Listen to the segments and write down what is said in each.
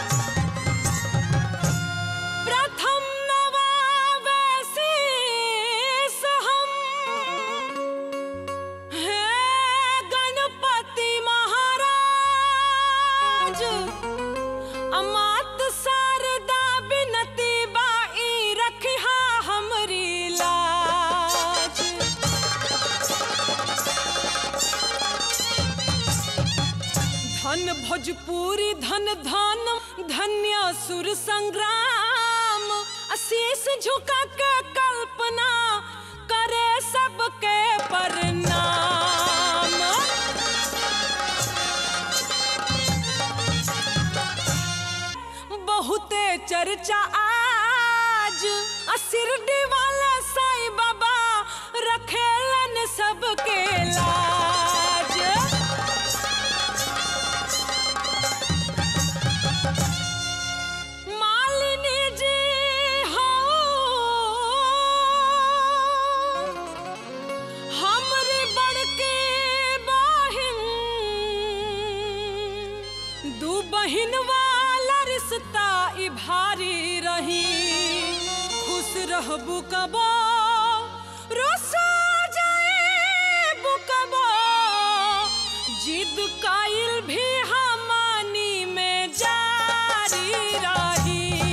प्रथम नवावशीष हम हे गणपति महाराज अमात शारदा बिनती बाई रखिहा हमरी लाज धन भोजपुरी धन धन धन्य सुर संग्राम अशीष झुका के कल्पना करे सबके प्रणाम बहुते चर्चा आज असिरडी वाला साईं बाबा रखेलन सबके लाज मालिनी जी हो हमरी बड़की बहिन दू बहिन वाला रिश्ता ई भारी रही खुश रहबू कबो रोसा जाएबू कबो जिद काइल भी हमनी में जारी रही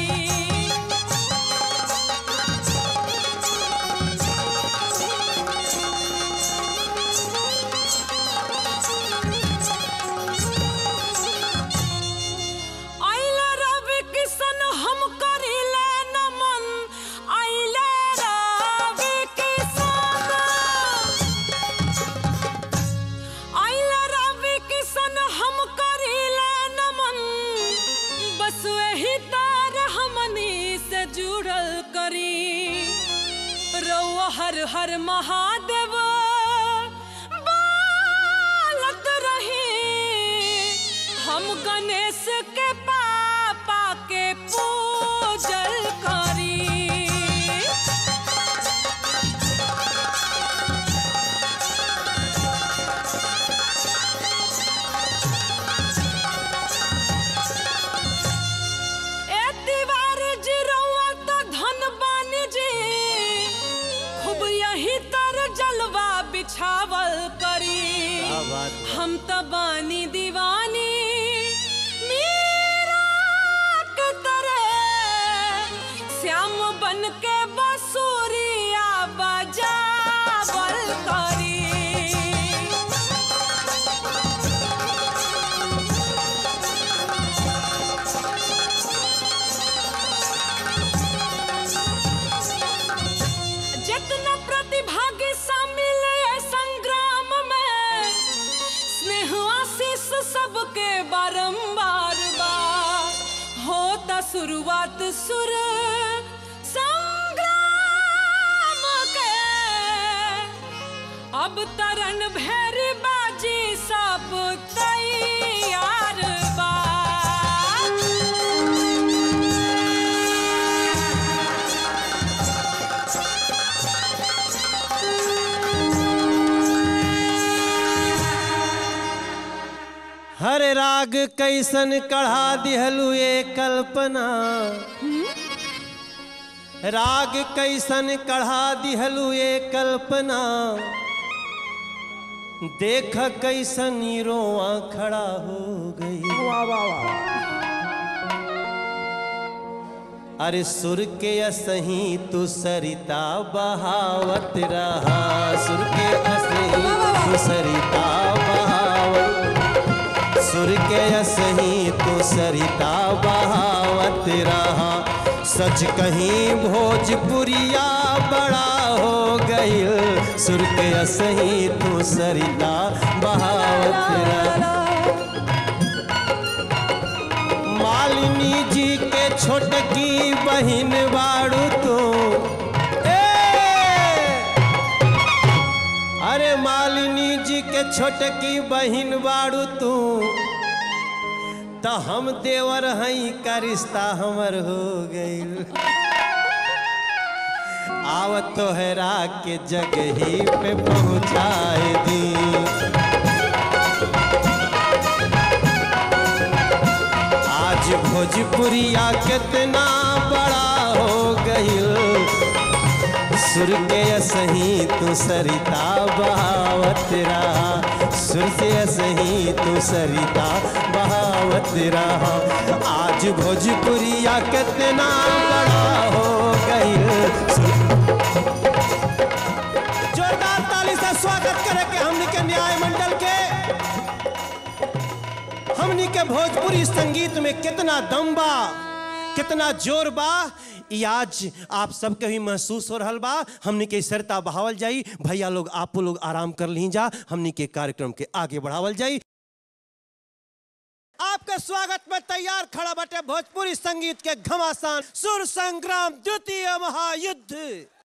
आइला रवि किशन हम करिले नमन आइले रवि किशन आइला रवि किशन हम करिले नमन बस वही तार हमनी से जुड़ल करी रउआ हर हर महादेव बालत रही हम गणेश के पापा के पूजल करी ए तिवारी जी रउआ तो धन बानी जी खूब यही तर जलवा बिछावल करी क्या बात है। हम तो बानी दीवानी मीरा के तरह श्याम बन के बसूरिया बजावल करी जितना प्रतिभागी शामिल है संग्राम में स्नेह आशीष सबके बारंबार बा होता शुरुआत सुर संग्राम के अब तरन भैरी बाजी सब तैयार बा हर राग कैसन कढ़ा दिहलु ये कल्पना राग कैसन कढ़ा दिहलु ये कल्पना देख कैसन ई रोआ खड़ा हो गई वाह वाह वाह अरे सुर के असही तू सरिता बहावत रहा सुर के असही तू सरिता बहावत सुर के असही तू सरिता बहावत रहा सच कहीं भोजपुरिया बड़ा हो गईल सुर के असही तू सरिता बहावत रहा मालिनी जी के छोटकी बहिन बाड़ू तू ए! अरे मालिनी जी के छोटकी बहिन बाड़ू तू तो हम देवर हई का रिश्ता हमर हो गईल आवत तोहरा के जगही पे पहुँचाए दी आज आज भोजपुरिया कितना बड़ा हो गईल सुर के सही तू सरिता बहावत रहा सुर से सही तू सरिता बहावत रहा आज भोजपुरिया कितना बड़ा हो गईल जोरदार ताली से स्वागत करे के हमनी के न्याय मंडल के हमनी के भोजपुरी संगीत में कितना दम बा कितना जोर बा ई आज आप सबके भी महसूस हो रहल बा हमनी के सरता बहावल जाई भैया लोग आपो लोग आराम कर ली जा हमनी के कार्यक्रम के आगे बढ़ावल जाई आपके स्वागत में तैयार खड़ा बटे भोजपुरी संगीत के घमासान सुर संग्राम द्वितीय महायुद्ध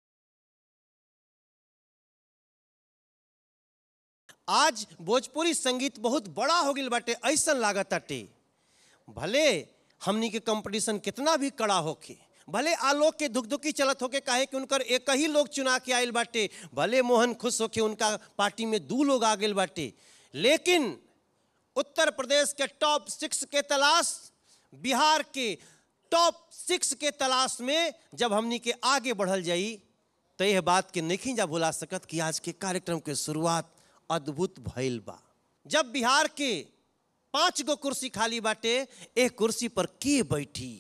आज भोजपुरी संगीत बहुत बड़ा हो गई बाटे ऐसा लागत अटे भले हमनी के कंपटीशन कितना भी कड़ा होके भले आलोक के दुखदुखी चलत होके काहे कि उनकर एक ही लोग चुना के आयल बाटे भले मोहन खुश होके उनका पार्टी में दू लोग आ गए बाटे लेकिन उत्तर प्रदेश के टॉप सिक्स के तलाश बिहार के टॉप सिक्स के तलाश में जब हमनी के आगे बढ़ल जाई तो यह बात के नहीं जा भुला सकत कि आज के कार्यक्रम के शुरुआत अद्भुत भइल बा जब बिहार के पांच गो कुर्सी खाली बाटे एक कुर्सी पर के बैठी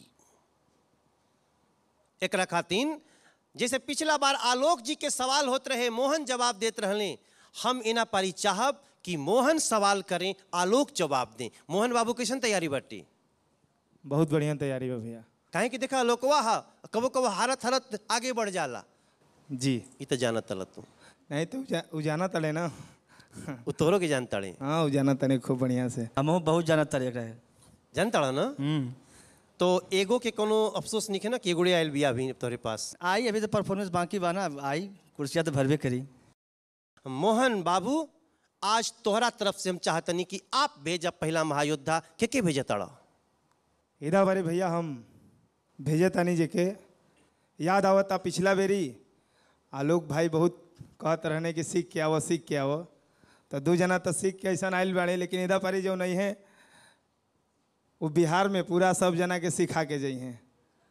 एकरा खातिन जैसे पिछला बार आलोक जी के सवाल होत रहे मोहन जवाब देत रहले हम इना पारी चाहब कि मोहन सवाल करें आलोक जवाब दें मोहन बाबू कैसन तैयारी बाटी बहुत बढ़िया तैयारी बा भैया काहे कि देखा लोकवा हा कबो कबो हारत हारत आगे बढ़ जाला जी ई तो जानत तल तू नहीं तो उजा, उजाना तले ना उ तोहरो के जान तड़े हाँ उजाना तने खूब बढ़िया से हमहू बहुत जाना तरीका है जान तड़ा ना तो एगो के कोनो अफसोस नहीं है ना कि एगोड़े आयल बिया अभी तोहरे पास आई अभी तो परफॉर्मेंस बाकी बा ना आई कुर्सियाँ तो भरबे करी मोहन बाबू आज तोहरा तरफ से हम चाहतनी कि आप भेजा पहला महायोद्धा के के भेजा तड़ा इधा बारे भैया हम भेजे तानी जेके याद आवता पिछला बेरी आलोक भाई बहुत कहत रहने कि सीख के आवो सीख के आवो तो दू जना तो सीख के ऐसा आयल बाड़े लेकिन इधा पारी जो नहीं है वो बिहार में पूरा सब जना के सिखा के जाइ हैं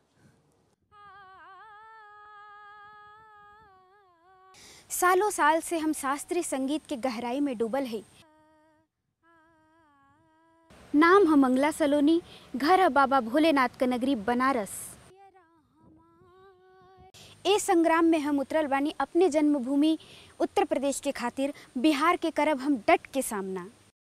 सालों साल से हम शास्त्रीय संगीत के गहराई में डूबल है नाम है मंगला सलोनी घर है बाबा भोलेनाथ का नगरी बनारस ए संग्राम में हम उतरल बानी अपने जन्मभूमि उत्तर प्रदेश के खातिर बिहार के करब हम डट के सामना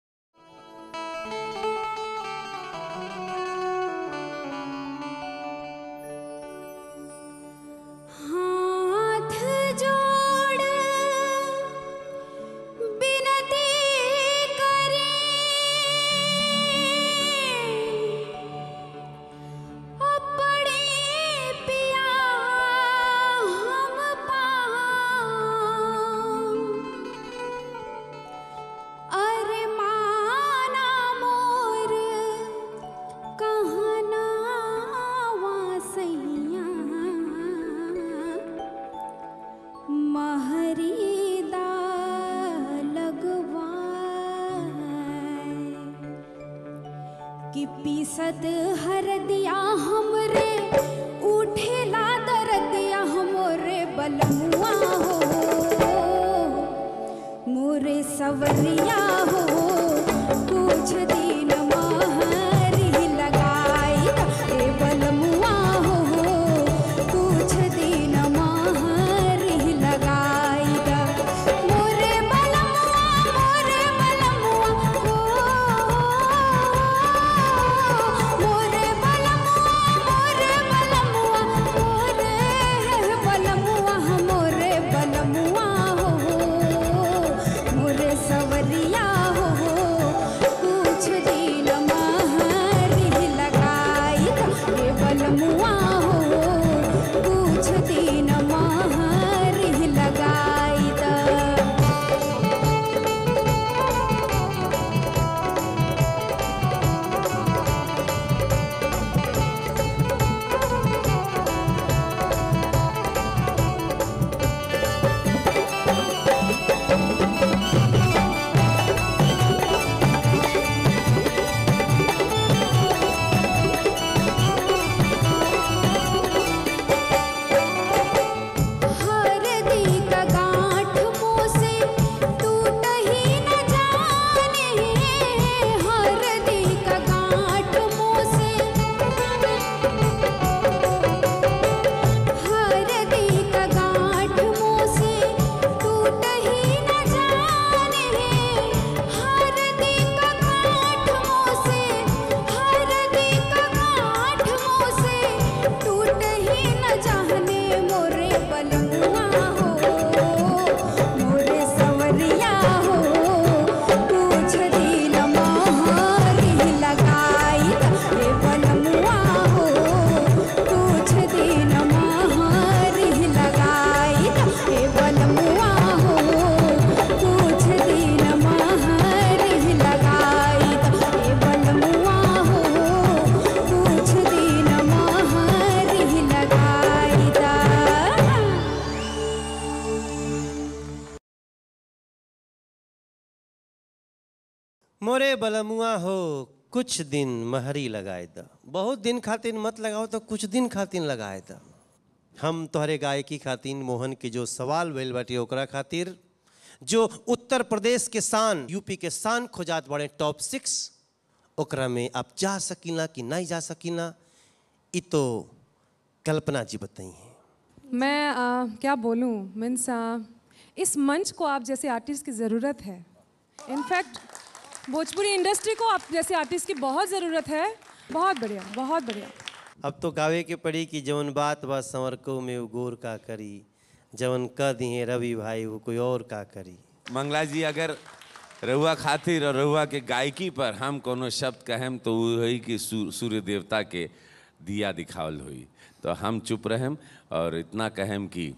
हाथ जोड़ बिनती करें अपने पिया हम पाऊं अरे माना मोर कहना वासैया महरीदा लगवाए कि पीसत हर दिया हमरे उठेला दरदिया हमरे बलमुआ हो मोरे सवरिया हो कुछ दिन महरी लगाई ए बलमुआ हो कुछ दिन महरी लगाई मोरे बलमुआ मोरे बलमुआ हो मोरे बलमुआ मोरे बलमुआ मोरे बलमुआ मोरे बलमुआ हो मोरे सवरिया हो कुछ दिन महरी लगाई रे बलमुआ हो कुछ दिन महरी लगाई दा मोरे बलमुआ हो कुछ दिन महरी लगाए द बहुत दिन खातिर मत लगाओ तो कुछ दिन खातिर लगाए द हम तोहरे गायकी खातिर मोहन के जो सवाल भइल बाटे ओकरा खातिर जो उत्तर प्रदेश के शान यूपी के शान खोजात बड़े टॉप सिक्स ओकरा में आप जा सकीला कि नहीं जा सकीला ई तो कल्पना जी बताई हैं मैं आ, क्या बोलूँ मीन्स इस मंच को आप जैसे आर्टिस्ट की ज़रूरत है इनफैक्ट भोजपुरी इंडस्ट्री को आप जैसे आर्टिस्ट की बहुत ज़रूरत है बहुत बढ़िया बहुत बढ़िया अब तो गावे के पड़ी कि जवन बात बा संवरको में वो गोर का करी जवन कह दिए रवि भाई वो कोई और का करी मंगला जी अगर रहुआ खातिर और रहुआ के गायकी पर हम कोनो शब्द कहेम तो वो है कि सू- सूर्य देवता के दिया दिखावल हुई तो हम चुप रहेम और इतना कहेम कि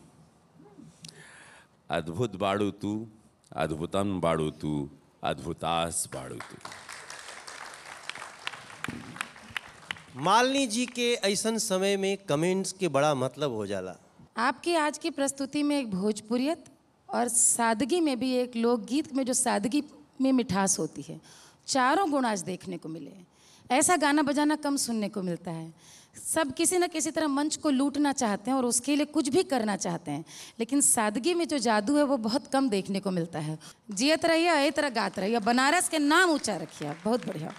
अद्भुत बाड़ू तू अद्भुतम बाड़ू तू अद्भुतास बाड़ू तू मालिनी जी के ऐसन समय में कमेंट्स के बड़ा मतलब हो जाला आपकी आज की प्रस्तुति में एक भोजपुरियत और सादगी में भी एक लोकगीत में जो सादगी में मिठास होती है चारों गुण आज देखने को मिले हैं। ऐसा गाना बजाना कम सुनने को मिलता है सब किसी न किसी तरह मंच को लूटना चाहते हैं और उसके लिए कुछ भी करना चाहते हैं लेकिन सादगी में जो जादू है वो बहुत कम देखने को मिलता है जियत रहिए ए तरह गात रहिए बनारस के नाम ऊंचा रखिए आप बहुत बढ़िया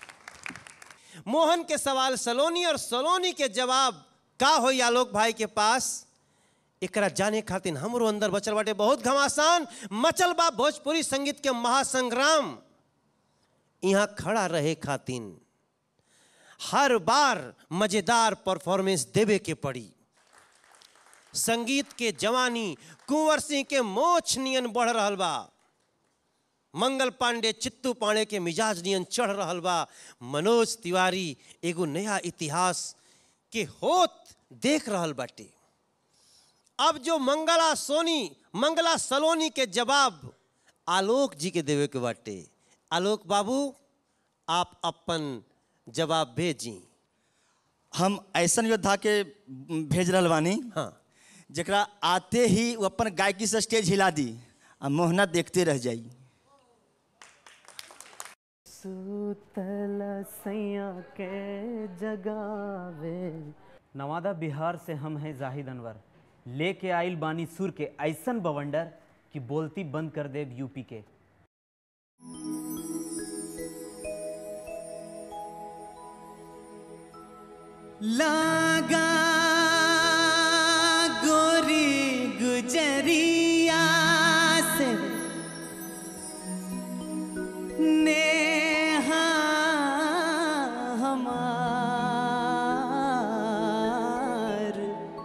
मोहन के सवाल सलोनी और सलोनी के जवाब का हो आलोक भाई के पास एकरा जाने खातिर हमरो अंदर बचल बाटे बहुत घमासान मचल बा भोजपुरी संगीत के महासंग्राम यहाँ खड़ा रहे खातिर हर बार मजेदार परफॉर्मेंस देवे के पड़ी संगीत के जवानी कुंवर सिंह के मोछ नियन बढ़ रहल बा मंगल पांडे चित्तू पांडे के मिजाज नियन चढ़ रहल बा मनोज तिवारी एगो नया इतिहास के होत देख रहल बाटे अब जो मंगला सोनी मंगला सलोनी के जवाब आलोक जी के देवे के बाटे आलोक बाबू आप अपन जवाब भेजी हम ऐसन योद्धा के भेज रहल बानी हाँ जकरा आते ही वो अपन गायकी से स्टेज हिला दी आ मोहना देखते रह जाई नवादा बिहार से हम हैं जाहिद अनवर लेके आइल बानी सुर के ऐसन बवंडर कि बोलती बंद कर देव यूपी के लागा गोरी गुजरिया से नेहा हमार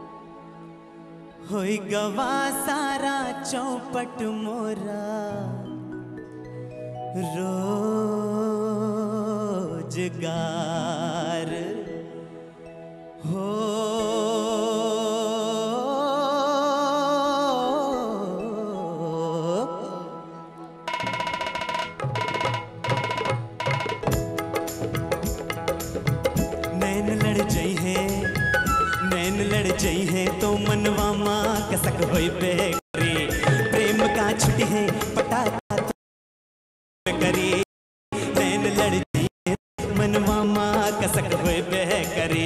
होई गवा सारा चौपट मोरा रोजगार हो नैन लड़ जई है नैन लड़ जई है तो मनवा माँ कसक होई पे करे प्रेम का छुट्टी है पटाखा तो करे नैन लड़ जई है तो मनवा माँ कसक होई पे करे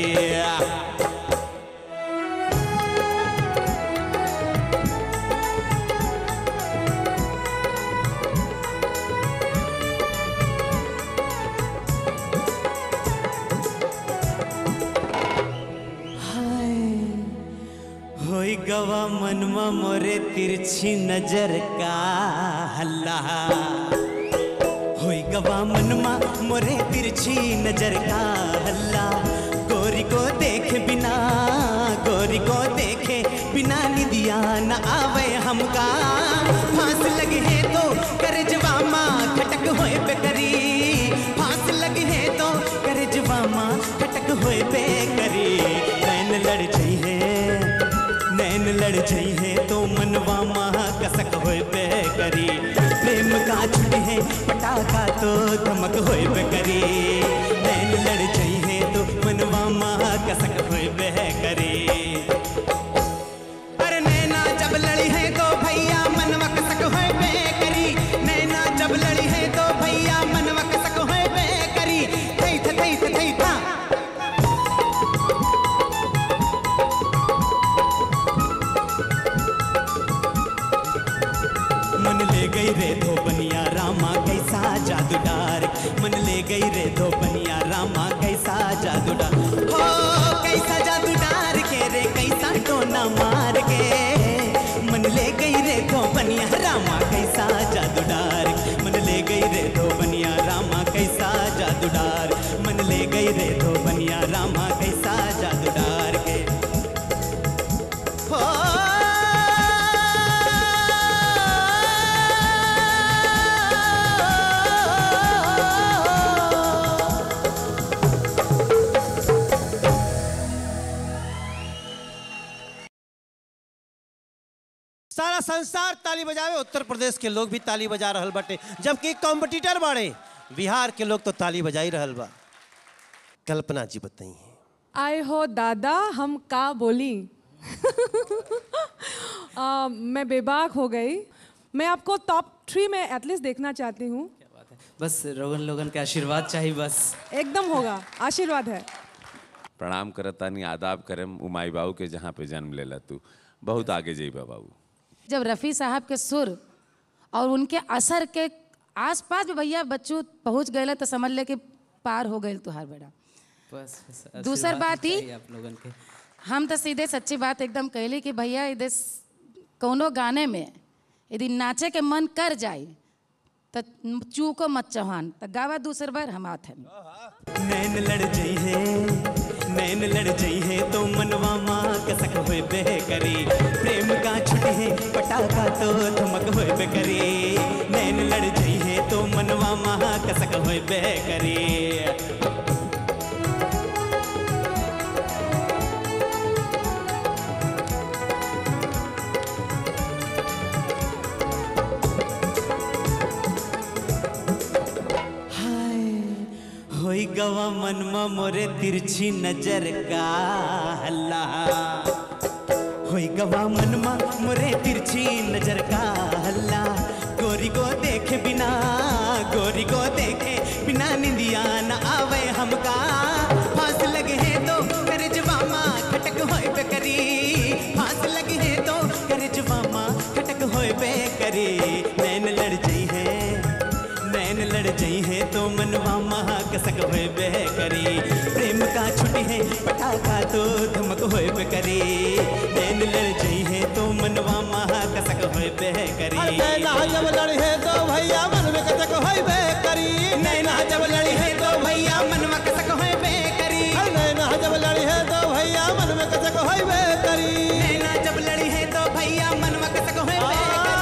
होई गवा मनवा मोरे तिरछी नजर का हल्ला होई गवा मनवा मोरे तिरछी नजर का हल्ला गोरी को देखे बिना गोरी को देखे बिना निदिया न आवे हमका फांस लगे है तो कर जवामा खटक होए पे करी फांस लगे है तो कर जवामा खटक होए पे करी नैन लड़ जई है नैन लड़ जई है तो मनवा महा कसक होए पे करी प्रेम का छुट्टी है पटाखा तो धमक होए पे करी नैन लड़ जई है तो मनवा महा कसक होए पे करी अरे नैना जब लड़ी है तो भैया मनवा कसक होए पे करी नैना जब लड़ी है तो भैया मनवा सारा संसार ताली बजावे उत्तर प्रदेश के लोग भी ताली बजा रहल बाटे जबकि कॉम्पिटिटर बाड़े बिहार के लोग तो ताली बजाई रहल बा कल्पना जी बताई आए हो दादा हम का बोली आ, मैं बेबाक हो गई मैं आपको टॉप थ्री में एटलीस्ट देखना चाहती हूँ बस रोगन लोगन के आशीर्वाद चाहिए बस एकदम होगा आशीर्वाद है प्रणाम करतानी आदाब करम उमाई बाबू के जहाँ पे जन्म लेला तू बहुत आगे जइबा बाबू जब रफ़ी साहब के सुर और उनके असर के आसपास भी भैया बच्चों पहुंच गए तो समझ ले कि पार हो गए तुहार बेड़ा बस बस दूसर आशीर्वाद बात ही चाहिए आप लोगन के हम तो सीधे सच्ची बात एकदम कहली कि भैया यदि कौनो गाने में यदि नाचे के मन कर जाए तो चूको मत चौहान तो गावा दूसर बार हम आते हैं नैन लड़ जई है नैन लड़ जई है तो मनवा माँ कसक होए बे करी प्रेम का छुटी है पटाखा तो धमक होए बे करी नैन लड़ जई है तो मनवा माँ कसक होए बे करी होई गवा मनमा मोरे तिरछी नजर का हल्ला होई गवा मनमा मोरे तिरछी नजर का हल्ला गोरी को देखे बिना गोरी को देखे बिना निंदिया न आवे हमका फांस लगे है तो कर जवामा खटक होए पे करी फांस लगे है तो कर जवामा खटक होए पे करी नैन लड़ जई है नैन लड़ जई है तो मनवा महा कसक होए बे करी प्रेम का छुटी है पटाखा तो धमक होए बे करी नैन लड़ जई है तो मनवा महा कसक होए बे करी नैना जब लड़ी है तो भैया मन में कसक होई बे करी नैना जब लड़ी है तो भैया मनवा कसक होए बे करी नैना जब लड़ी है तो भैया मन में कसक होई बे करी नैना जब लड़ी है तो भैया मनवा कसक होए बे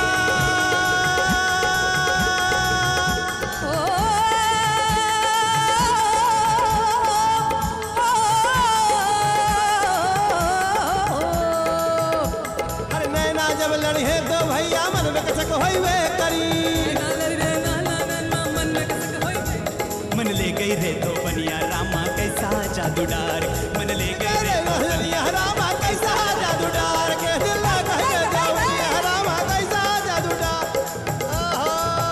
अरे नैना जब लड़ी है तो भैया मन में कसक होई बे करी मन ले गई रे तो बनिया रामा कैसा जादू डार मन ले गई रे तो बनिया रामा कैसा जादू डार के दिल लगा है जावनिया रामा कैसा जादू डार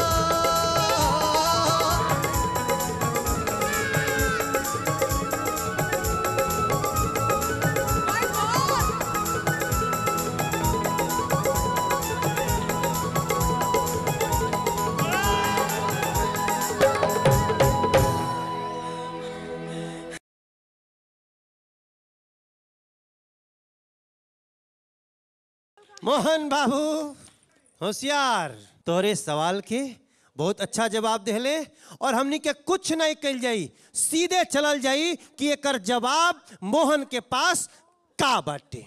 मोहन बाबू होशियार तोरे सवाल के बहुत अच्छा जवाब देले और हमनी के कुछ नहीं कल जाई सीधे चलल जाई कि एकर जवाब मोहन के पास का बाटे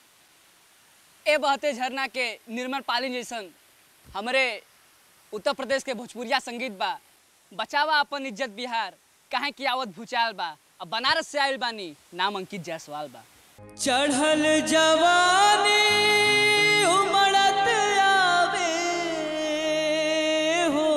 ए बहते झरना के निर्मल पालिन जैसन हमरे उत्तर प्रदेश के भोजपुरिया संगीत बा बचावा अपन इज्जत बिहार काहे की आवत भूचाल बा अब बनारस से आयल बानी नाम अंकित जायसवाल बा चढ़ल जवानी उमड़त आवे हो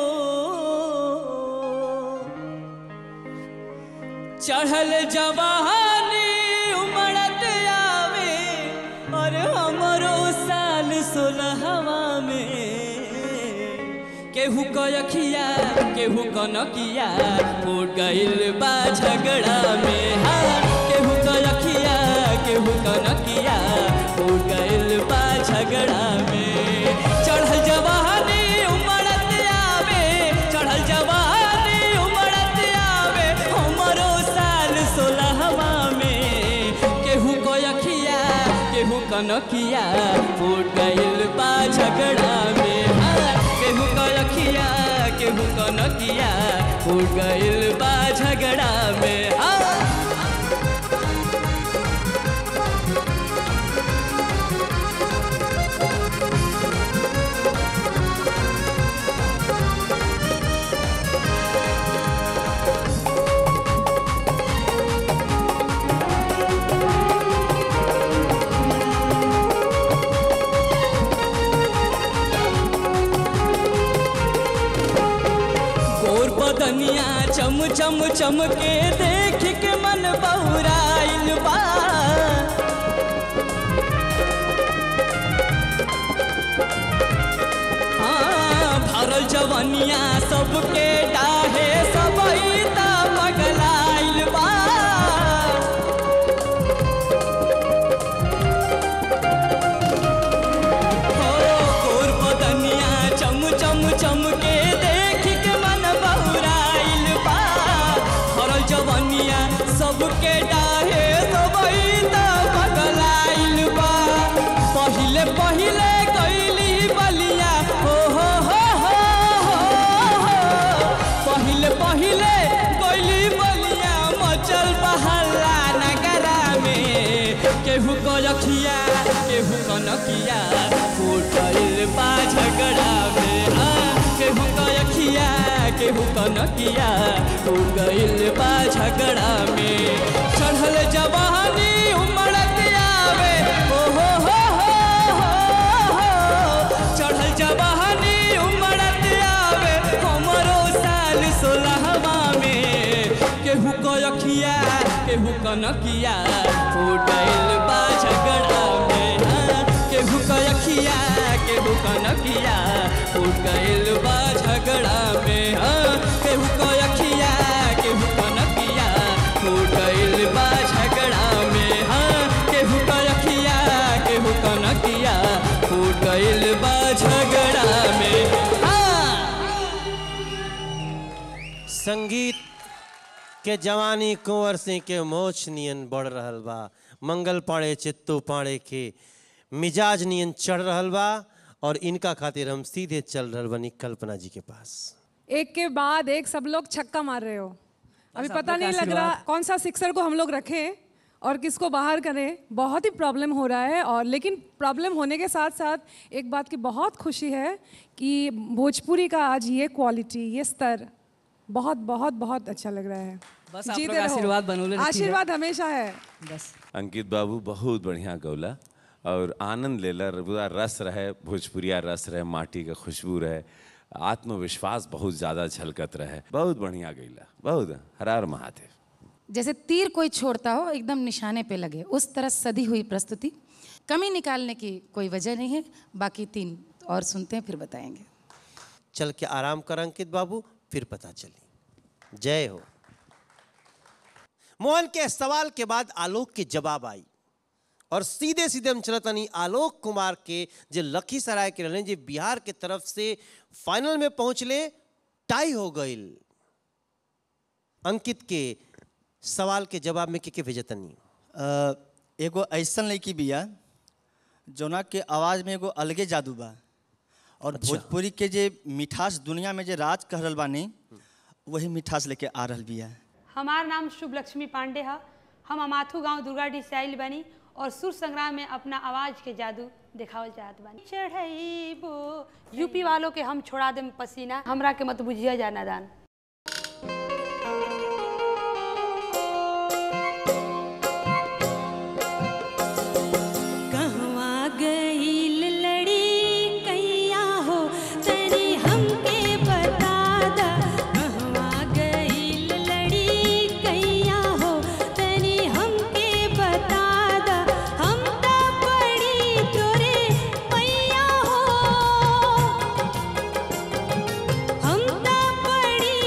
चढ़ल जवानी उमड़त आवे और हमरो साल सोलहवा में केहू कयखिया केहू कनकिया फूट गइल बा झगड़ा में हाँ केहू कयखिया केहू कनकिया फूट गइल बा झगड़ा में चढ़ल जवानी उमड़त आवे चढ़ल जवानी उमड़त आवे हमरो साल सोलहवा में केहू कयखिया केहू कनकिया फूट गइल बा झगड़ा में हाँ केहू कयखिया केहू कनकिया फूट गइल बा झगड़ा में हाँ चम चम के देख के मन बहुराइल बा हाँ, भरल जवनिया सबके डाहे सबई त पगलाइल बा हो गोर बदनिया चम चम चम के देख के मन बहुराइल बा भरल जवनिया सबके डाहे सबई त पगलाइल बा पहिले पहिले कैली बलिया हो हो हो हो हो हो पहिले पहिले कैली बलिया मचल बहला नगरा में केहू कलखिया केहू कनकिया फूटल बा झगड़ा में हाँ, केहू कलखिया केहू कनकिया फूट गइल बा झगड़ा में चढ़ल जवानी उमड़क आवे हो हो हो हो हो हो चढ़ल जवानी उमड़क आवे हमरो साल सोलहवा में केहू कलखिया केहू कनकिया फूटल बा झगड़ा में हाँ, केहू कलखिया केहू कनकिया फूट गइल बा झगड़ा में हाँ, केहू कलखिया केहू कनकिया फूट गइल बा झगड़ा में हाँ, केहू कलखिया केहू कनकिया फूट गइल बा झगड़ा में हाँ संगीत के जवानी कुंवर सिंह के मोछ नियन बढ़ रहल बा मंगल पाड़े चित्तू पाड़े के मिजाज नियन चढ़ रहल बा और इनका खातिर हम सीधे चल रहल बनी कल्पना जी के पास एक के बाद एक सब लोग छक्का मार रहे हो अभी बस पता आप लोग नहीं का लग रहा आशीर्वाद। कौन सा सिक्सर को हम लोग रखें और किसको बाहर करें बहुत ही प्रॉब्लम हो रहा है और लेकिन प्रॉब्लम होने के साथ साथ एक बात की बहुत खुशी है कि भोजपुरी का आज ये क्वालिटी ये स्तर बहुत बहुत बहुत अच्छा लग रहा है बस आप जीते लोग रहो। आशीर्वाद बनौले रखिएगा। आशीर्वाद हमेशा है बस अंकित बाबू बहुत बढ़िया गौला और आनंद लेला पूरा रस रहे भोजपुरिया रस रहे माटी का खुशबू रहे आत्मविश्वास बहुत ज़्यादा झलकत रहे बहुत बढ़िया गैला बहुत हरार महादेव जैसे तीर कोई छोड़ता हो एकदम निशाने पे लगे उस तरह सदी हुई प्रस्तुति कमी निकालने की कोई वजह नहीं है बाकी तीन और सुनते हैं फिर बताएंगे चल के आराम कर अंकित बाबू फिर पता चली जय हो मोहन के सवाल के बाद आलोक के जवाब आई और सीधे सीधे हम चलतनी आलोक कुमार के जो लखीसराय के रहने जो बिहार के तरफ से फाइनल में पहुंचले टाई हो गईल अंकित के सवाल के जवाब में के के भेजतनी अ, एगो ऐसन लड़की बिया जोना के आवाज़ में एगो अलगे जादू बा और भोजपुरी के जे मिठास दुनिया में जे राज कर रहल बानी वही मिठास लेके आ रहल बिया हमार नाम शुभ लक्ष्मी पांडे है हम अमाथू गांव दुर्गाडी से आइल बानी और सुर संग्राम में अपना आवाज के जादू दिखावल चाहत बानी चढ़ाइबो यूपी वालों के हम छोड़ा देम पसीना हमरा के मत बुझिया जाना दान कहवा गईल लड़ी कैया हो तनी हमके बता दा कहवा गईल लड़ी कैया हो तनी हमके बता दा हम त पड़ी तोरे पैया हो हम त पड़ी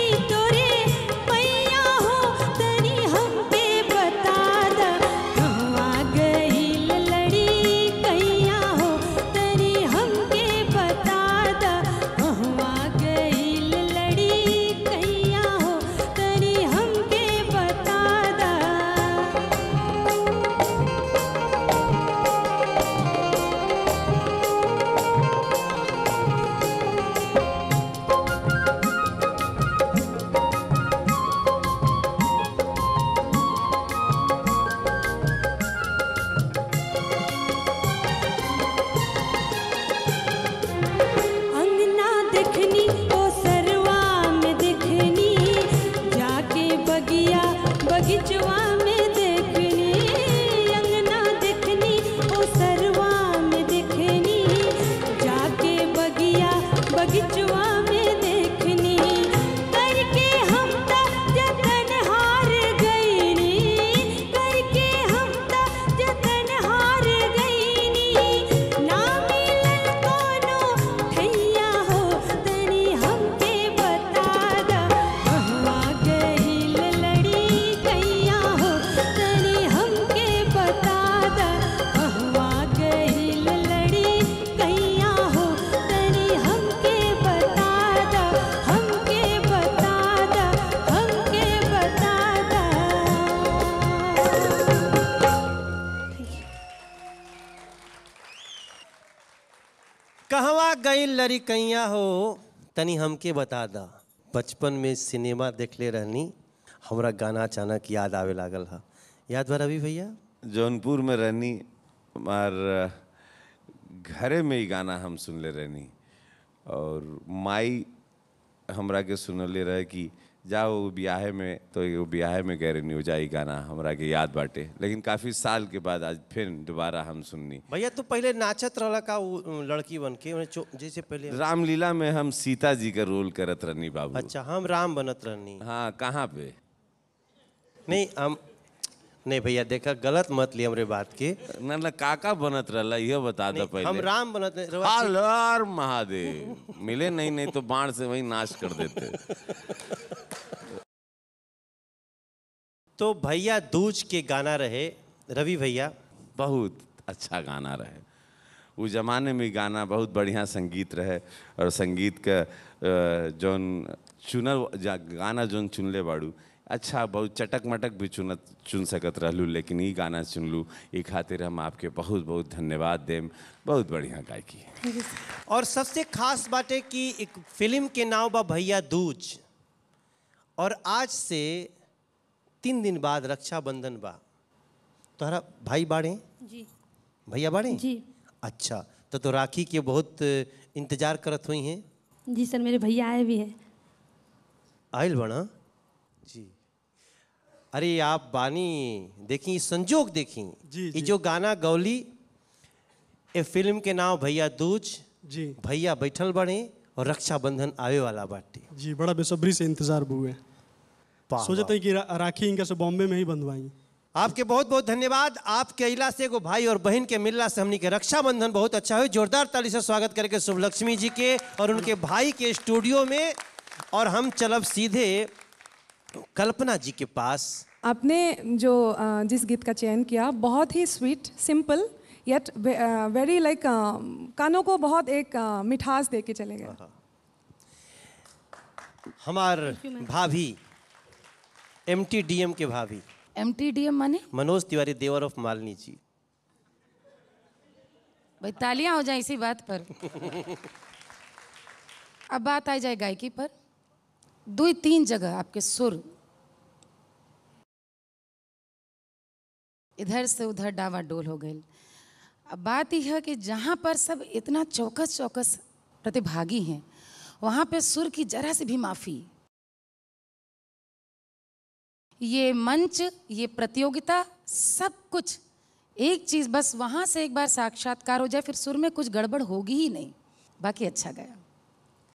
कहवा गई लड़िकैया हो तनी हमके बता दा बचपन में सिनेमा देखले रहनी हमरा गाना अचानक याद आवे लागल हा याद बा रवि भैया जौनपुर में रहनी और घरे में ही गाना हम सुनले रहनी और माई हमरा के सुनले रहे कि जाओ ब्याहे में तो एगो ब्याहे में गए रहनी हो जाई गाना हमरा के याद बाटे लेकिन काफ़ी साल के बाद आज फिर दोबारा हम सुननी भैया तू पहले नाचत रहला का उ लड़की बन के ओने चो- जैसे पहले रामलीला में हम सीता जी का रोल करत रहनी बाबू अच्छा हम राम बनत रहनी हाँ कहाँ पे नहीं हम नहीं भैया देखा गलत मत ली हमरे बात के ना ना काका बनत रहला यह बता दो पहले हम राम बनत रहे- रवा- हर हर महादेव मिले नहीं नहीं तो बाण से वही नाश कर देते तो भैया दूज के गाना रहे रवि भैया बहुत अच्छा गाना रहे उस जमाने में गाना बहुत बढ़िया संगीत रहे और संगीत का अ, जौन चुनल जा गाना जौन चुनले बाड़ू अच्छा बहुत चटक मटक भी चुनत चुन सकत रहलू लेकिन ई गाना चुनलू ई खातिर हम आपके बहुत बहुत धन्यवाद देम बहुत बढ़िया गायकी और सबसे खास बात है कि एक फिल्म के नाम बा भैया दूज और आज से तीन दिन बाद रक्षाबंधन बा तोहरा भाई बाड़े जी भैया बाड़े जी अच्छा तो तो राखी के बहुत इंतजार करत हुई हैं जी सर मेरे भैया आए भी हैं आयल बना जी अरे आप बानी देखी संजोग देखी जी, ये जो गाना गौली ए फिल्म के नाम भैया दूज जी भैया बैठल बड़े और रक्षाबंधन आवे वाला बाटे जी बड़ा बेसब्री से इंतजार हुए वाह, सोचते हैं कि रा, राखी इनका से बॉम्बे में ही बंधवाई आपके बहुत बहुत धन्यवाद आपके अला से एगो भाई और बहन के मिलला से हमनी के रक्षाबंधन बहुत अच्छा हुई जोरदार ताली से स्वागत करके शुभलक्ष्मी जी के और उनके भाई के स्टूडियो में और हम चलब सीधे कल्पना जी के पास आपने जो अ, जिस गीत का चयन किया बहुत ही sweet simple yet very like कानों को बहुत एक अ, मिठास दे के चले गए हमार भाभी एम टी डी एम के भाभी एम टी डी एम माने मनोज तिवारी देवर ऑफ मालिनी जी भाई तालियां हो जाए इसी बात पर अब बात आ जाए गायकी पर दो ही तीन जगह आपके सुर इधर से उधर डावाडोल हो गए अब बात यह है कि जहाँ पर सब इतना चौकस चौकस प्रतिभागी हैं वहाँ पे सुर की जरा से भी माफ़ी ये मंच ये प्रतियोगिता सब कुछ एक चीज़ बस वहाँ से एक बार साक्षात्कार हो जाए फिर सुर में कुछ गड़बड़ होगी ही नहीं बाकी अच्छा गया